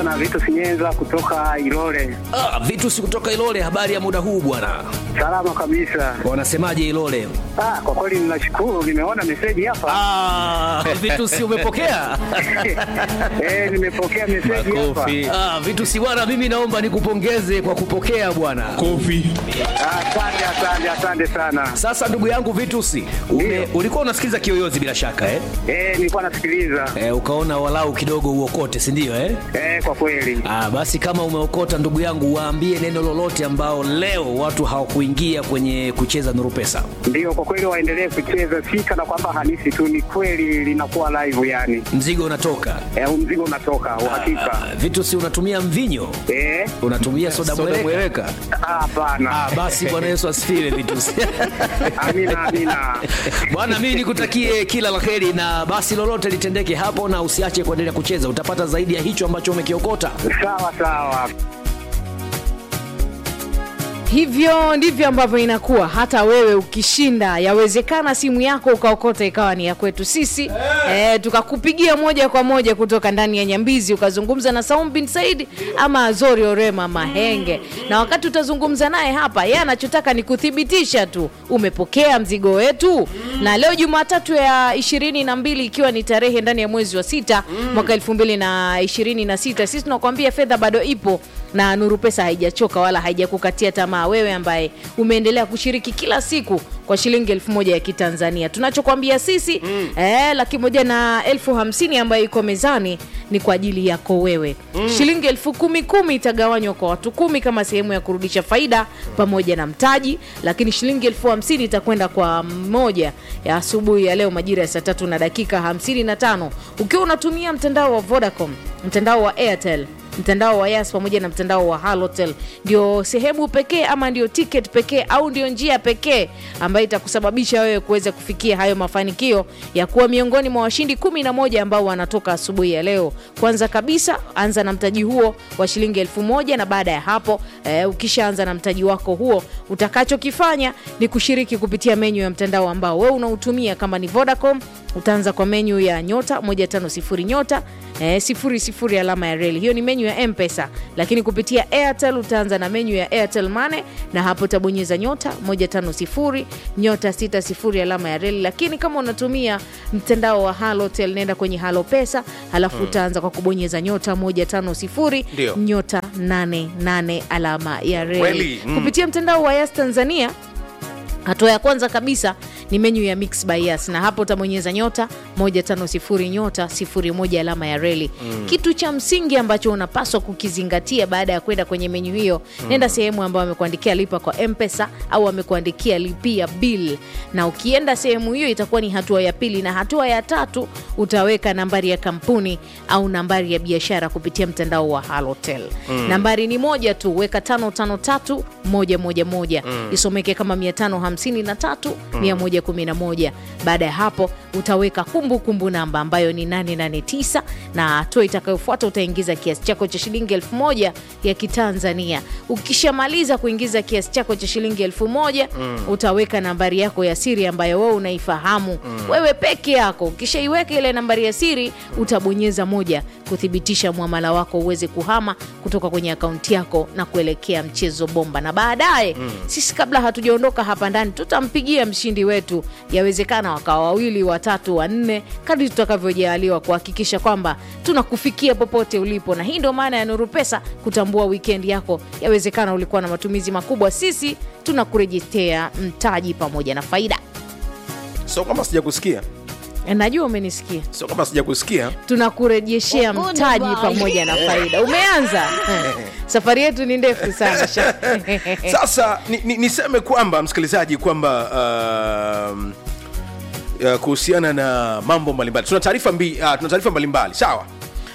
unaongea na Vitu Sinyenza kutoka Ilole. Ah, vitu si kutoka Ilole. Habari ya muda huu bwana, Salama kabisa. wanasemaje Ilole? Ah, kwa kweli ninashukuru, nimeona meseji hapa. Ah, vitu si umepokea? Eh, nimepokea meseji hapa. Ah, vitu si bwana, mimi naomba nikupongeze kwa kupokea bwana. Kofi. Ah, Asante, asante, asante sana. Sasa ndugu yangu Vitusi, ume, Ndio. ulikuwa unasikiliza Kiyoyozi bila shaka eh? Eh, nilikuwa nasikiliza. Eh, ukaona walau kidogo uokote, si ndio eh? Eh, kwa kweli. Ah, basi kama umeokota ndugu yangu, waambie neno lolote ambao leo watu hawakuingia kwenye kucheza Nuru Pesa. Ndio, kwa kweli waendelee kucheza, si kana kwamba halisi tu, ni kweli linakuwa live yani. Mzigo unatoka. Eh, huu mzigo unatoka uhakika. Ah, Vitusi, unatumia mvinyo, Eh, unatumia soda mweleka? ah, hapana. Ah, basi Bwana Yesu asifiwe Vitusi. Amina, amina. Bwana, mimi nikutakie kila la heri na basi lolote litendeke hapo, na usiache kuendelea kucheza, utapata zaidi ya hicho ambacho umekiokota. Sawa sawa. Hivyo ndivyo ambavyo inakuwa. Hata wewe ukishinda, yawezekana simu yako ukaokota ikawa ni ya kwetu sisi eh, tukakupigia moja kwa moja kutoka ndani ya Nyambizi, ukazungumza na Saum bin Said ama Azori Orema Mahenge, na wakati utazungumza naye hapa, yeye anachotaka ni kuthibitisha tu umepokea mzigo wetu. Na leo Jumatatu ya ishirini na mbili ikiwa ni tarehe ndani ya mwezi wa sita mwaka elfu mbili na ishirini na sita sisi tunakuambia fedha bado ipo na Nuru Pesa haijachoka wala haijakukatia tamaa wewe ambaye umeendelea kushiriki kila siku kwa shilingi elfu moja ya Kitanzania. Tunachokwambia sisi mm. eh, laki moja na elfu hamsini ambayo iko mezani ni kwa ajili yako wewe mm. shilingi elfu kumi kumi itagawanywa kwa watu kumi kama sehemu ya kurudisha faida pamoja na mtaji, lakini shilingi elfu hamsini itakwenda kwa mmoja ya asubuhi ya leo majira ya saa tatu na dakika hamsini na tano ukiwa unatumia mtandao wa Vodacom, mtandao wa Airtel mtandao wa Yas pamoja na mtandao wa Halotel ndio sehemu pekee ama ndio ticket pekee au ndio njia pekee ambayo itakusababisha wewe kuweza kufikia hayo mafanikio ya kuwa miongoni mwa washindi kumi na moja ambao wanatoka asubuhi ya leo. Kwanza kabisa anza na mtaji huo wa shilingi elfu moja na baada ya hapo eh, ukishaanza na mtaji wako huo, utakachokifanya ni kushiriki kupitia menyu ya mtandao ambao wewe unautumia. Kama ni Vodacom, utaanza kwa menyu ya nyota 150 nyota eh, sifuri sifuri alama ya reli. Hiyo ni menyu ya M-Pesa, lakini kupitia Airtel utaanza na menyu ya Airtel Money na hapo utabonyeza nyota 150 nyota 60 alama ya reli. Lakini kama unatumia mtandao wa Halotel, nenda kwenye Halo Pesa, halafu utaanza kwa kubonyeza nyota 150 Ndio. nyota 88 alama ya reli. Kweli, mm. Kupitia mtandao wa Yas Tanzania Hatua ya kwanza kabisa ni menyu ya Mix by Yas, na hapo utabonyeza nyota 150 nyota 01 alama ya reli. Kitu cha msingi ambacho unapaswa kukizingatia baada ya kwenda kwenye menyu hiyo, nenda sehemu ambayo amekuandikia lipa kwa M-Pesa au amekuandikia lipia bill, na ukienda sehemu hiyo itakuwa ni hatua ya pili, na hatua ya tatu utaweka nambari ya kampuni au nambari ya biashara kupitia mtandao wa Halotel. Nambari ni moja tu, weka 553 111 isomeke kama 553 111. Baada ya hapo utaweka kumbukumbu kumbu namba ambayo ni 889 na hatua itakayofuata utaingiza kiasi chako cha shilingi elfu moja ya Kitanzania. Ukishamaliza kuingiza kiasi chako cha shilingi elfu moja utaweka nambari yako ya siri ambayo wewe unaifahamu wewe peke yako. Ukishaiweka ile nambari ya siri utabonyeza moja kuthibitisha mwamala wako uweze kuhama kutoka kwenye akaunti yako na kuelekea mchezo bomba, na baadaye sisi kabla hatujaondoka hapa ndani tutampigia mshindi wetu, yawezekana wakawa wawili, watatu, wanne, kadri tutakavyojaliwa kuhakikisha kwamba tunakufikia popote ulipo. Na hii ndio maana ya Nuru Pesa, kutambua weekend yako. Yawezekana ulikuwa na matumizi makubwa, sisi tunakurejeshea mtaji pamoja na faida. sio kwamba sijakusikia E, Najua umenisikia, sio kwamba sijakusikia tunakurejeshea mtaji pamoja na faida. Umeanza Eh, safari yetu ni ndefu sana Sha- sasa ni, ni, niseme kwamba msikilizaji kwamba um, uh, kuhusiana na mambo mbalimbali tuna taarifa mbi, uh, tuna taarifa mbalimbali sawa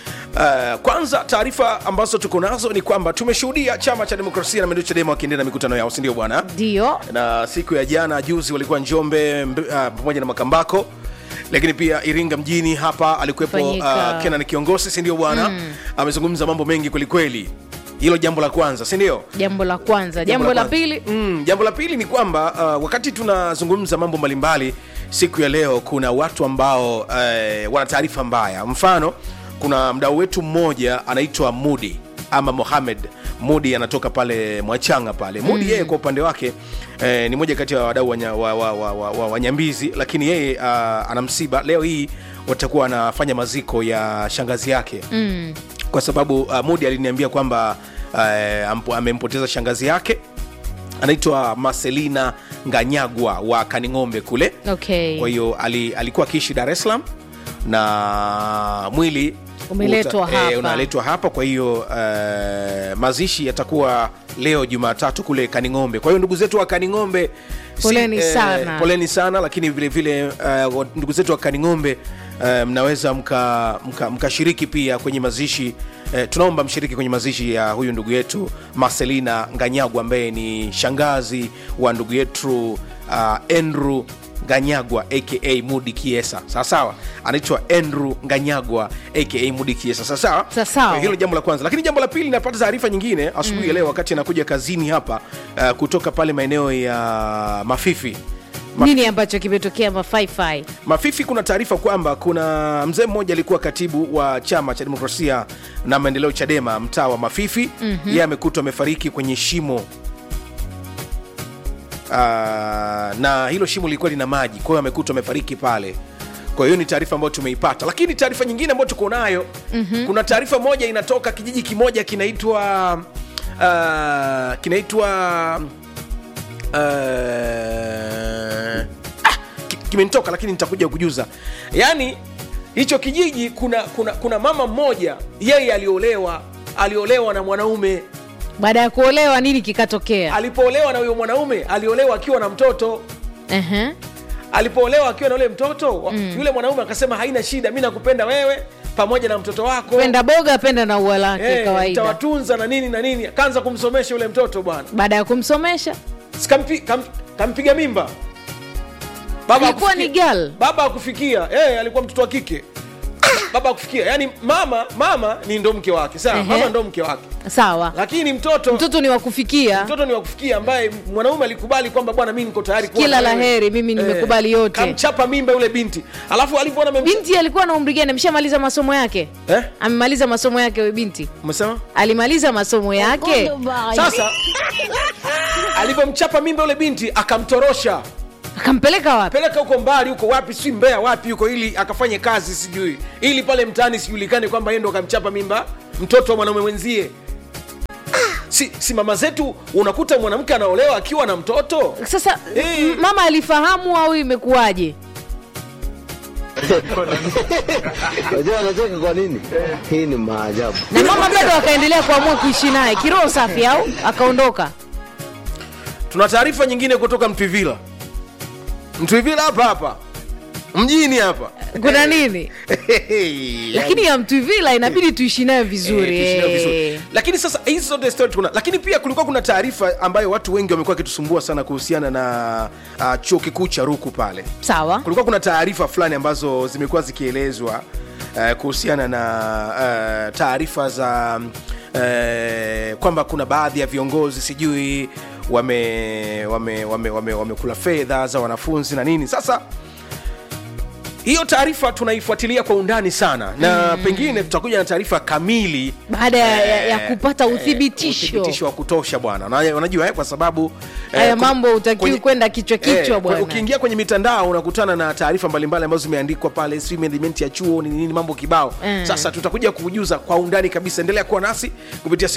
Uh, kwanza taarifa ambazo tuko nazo ni kwamba tumeshuhudia chama cha demokrasia na maendeleo chadema wakiendelea na mikutano yao sindio bwana ndio na siku ya jana juzi walikuwa njombe mb- uh, pamoja na makambako lakini pia iringa mjini hapa alikuwepo Fanyika. uh, kenan kiongozi sindio bwana mm. amezungumza mambo mengi kwelikweli hilo jambo la kwanza sindio jambo la kwanza. Jambo la kwanza. pili mm, jambo la pili ni kwamba uh, wakati tunazungumza mambo mbalimbali siku ya leo kuna watu ambao uh, wana taarifa mbaya mfano kuna mdau wetu mmoja anaitwa mudi ama mohamed mudi anatoka pale mwachanga pale mudi yeye kwa upande wake eh, ni moja kati ya wadau wa, nya- wa, wa, wa, wa, wa, wa nyambizi lakini yeye uh, ana msiba leo hii watakuwa wanafanya maziko ya shangazi yake mm. kwa sababu uh, mudi aliniambia kwamba uh, ampo- amempoteza shangazi yake anaitwa marcelina nganyagwa wa kaning'ombe kule okay kwa hiyo ali, alikuwa akiishi dar es salaam na mwili Umeletwa uta- hapa. eh, unaletwa hapa kwa hiyo eh, mazishi yatakuwa leo jumatatu kule kaning'ombe kwa hiyo ndugu zetu wa kaning'ombe Poleni sana. poleni sana lakini vile vile eh, wa- ndugu zetu wa kaning'ombe eh, mnaweza mkashiriki mka, mkashiriki pia kwenye mazishi eh, tunaomba mshiriki kwenye mazishi ya huyu ndugu yetu marcelina nganyagwa ambaye ni shangazi wa ndugu yetu uh, andrew nganyagwa aka mudi kiesa sawasawa anaitwa andrew nganyagwa aka mudi kiesa sawasawa Sawasawa. Kwa hilo jambo la kwanza lakini jambo la pili napata taarifa nyingine asubuhi mm. ya leo wakati anakuja kazini hapa uh, kutoka pale maeneo ya mafifi Ma- nini ambacho kimetokea mafaifai mafifi kuna taarifa kwamba kuna mzee mmoja alikuwa katibu wa chama cha demokrasia na maendeleo chadema mtaa wa mafifi mm-hmm. yeye amekutwa amefariki kwenye shimo uh, na hilo shimo lilikuwa lina maji kwa hiyo amekutwa amefariki pale kwa hiyo ni taarifa ambayo tumeipata lakini taarifa nyingine ambayo tuko nayo mm-hmm. kuna taarifa moja inatoka kijiji kimoja kinaitwa uh, kinaitwa uh, ah, ki- kimenitoka lakini nitakuja kujuza yaani hicho kijiji kuna kuna kuna mama mmoja yeye aliolewa aliolewa na mwanaume baada ya kuolewa nini kikatokea alipoolewa na huyo mwanaume aliolewa akiwa na mtoto uh-huh. alipoolewa akiwa na yule mtoto mm. yule mwanaume akasema haina shida mi nakupenda wewe pamoja na mtoto wako penda boga penda na ua lake Eh, kawaida nitawatunza na nini na nini akaanza kumsomesha yule mtoto bwana baada ya kumsomesha Sikampi- kam, kampiga mimba baba Ilikuwa hakufikia- ni girl? baba akufikia eh, alikuwa mtoto wa kike baba akufikia yani mama mama ni ndo mke wake sawa Ehe. mama ndo mke wake sawa lakini mtoto mtoto ni wa kufikia mtoto ni wa kufikia ambaye mwanaume alikubali kwamba bwana mi niko tayari kuwa Kila na la wewe. heri, mimi nimekubali yote. kamchapa mimba yule binti alafu alivyoona amemcha- binti alikuwa na umri gani ameshamaliza masomo yake eh? amemaliza masomo yake huyo binti umesema alimaliza masomo yake sasa alivyomchapa mimba yule binti akamtorosha akampeleka wapi peleka huko mbali huko wapi si mbea wapi huko ili akafanye kazi sijui ili pale mtaani sijulikane kwamba yeye ndo akamchapa mimba mtoto wa mwanaume mwenzie si, si mama zetu unakuta mwanamke anaolewa akiwa na mtoto sasa Eh. m- mama alifahamu au imekuwaje Unajua anacheka kwa nini? Hii ni maajabu. na mama bado akaendelea kuamua kuishi naye kiroho safi au akaondoka tuna taarifa nyingine kutoka mtwivila mtwivila hapa hapa mjini hapa kuna nini lakini ya mtuvila inabidi tuishi nayo vizuri Eh, tuishi nayo vizuri. eh. lakini sasa hizi zote story kuna lakini pia kulikuwa kuna taarifa ambayo watu wengi wamekuwa wakitusumbua sana kuhusiana na uh, chuo kikuu cha ruku pale sawa kulikuwa kuna taarifa fulani ambazo zimekuwa zikielezwa uh, kuhusiana na uh, taarifa za uh, kwamba kuna baadhi ya viongozi sijui wame wame wame, wame, wamekula fedha za wanafunzi na nini sasa hiyo taarifa tunaifuatilia kwa undani sana na mm. pengine tutakuja na taarifa kamili baada ya, ya, ya eh, kupata eh, uthibitisho uthibitisho wa kutosha bwana Na- unajua eh, kwa sababu eh, haya ku- mambo utakiwi kwenye- kwenda kichwa kichwa Eh, bwana ukiingia kwenye mitandao unakutana na taarifa mbalimbali ambazo zimeandikwa pale sijui management ya chuo ni nini mambo kibao Mm. sasa tutakuja kujuza kwa undani kabisa endelea kuwa nasi kupitia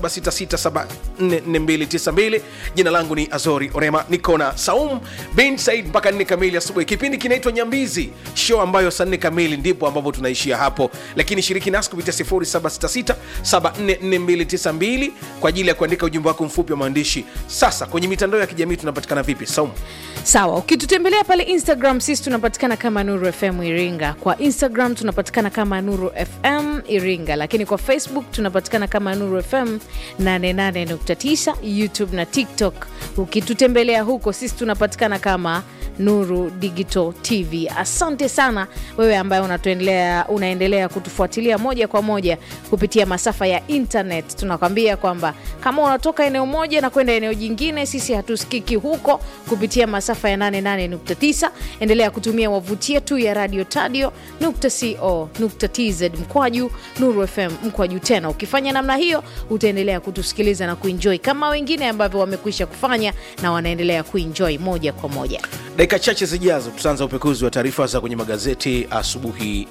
0766744292 jina langu ni azori orema niko na saum bin said mpaka nne kamili asubuhi kipindi kinaitwa nyambizi show ambayo saa nne kamili ndipo ambapo tunaishia hapo lakini shiriki nasi kupitia 0766744292 kwa ajili ya kuandika ujumbe wako mfupi wa maandishi sasa kwenye mitandao ya kijamii tunapatikana vipi saum sawa ukitutembelea pale instagram sisi tunapatikana kama nuru fm iringa kwa instagram tunapatikana kama nuru fm iringa lakini kwa facebook tunapatikana kama nuru fm 88.9 youtube na tiktok ukitutembelea huko sisi tunapatikana kama Nuru Digital TV. Asante sana wewe ambaye unatuendelea unaendelea kutufuatilia moja kwa moja kupitia masafa ya internet. Tunakwambia kwamba kama unatoka eneo moja na kwenda eneo jingine, sisi hatusikiki huko kupitia masafa ya 88.9. Endelea kutumia wavuti yetu ya radio tadio.co.tz mkwaju Nuru FM mkwaju tena. Ukifanya namna hiyo, utaendelea kutusikiliza na kuenjoy kama wengine ambavyo wamekwisha kufanya na wanaendelea kuenjoy moja kwa moja. dakika chache zijazo tutaanza upekuzi wa taarifa za kwenye magazeti asubuhi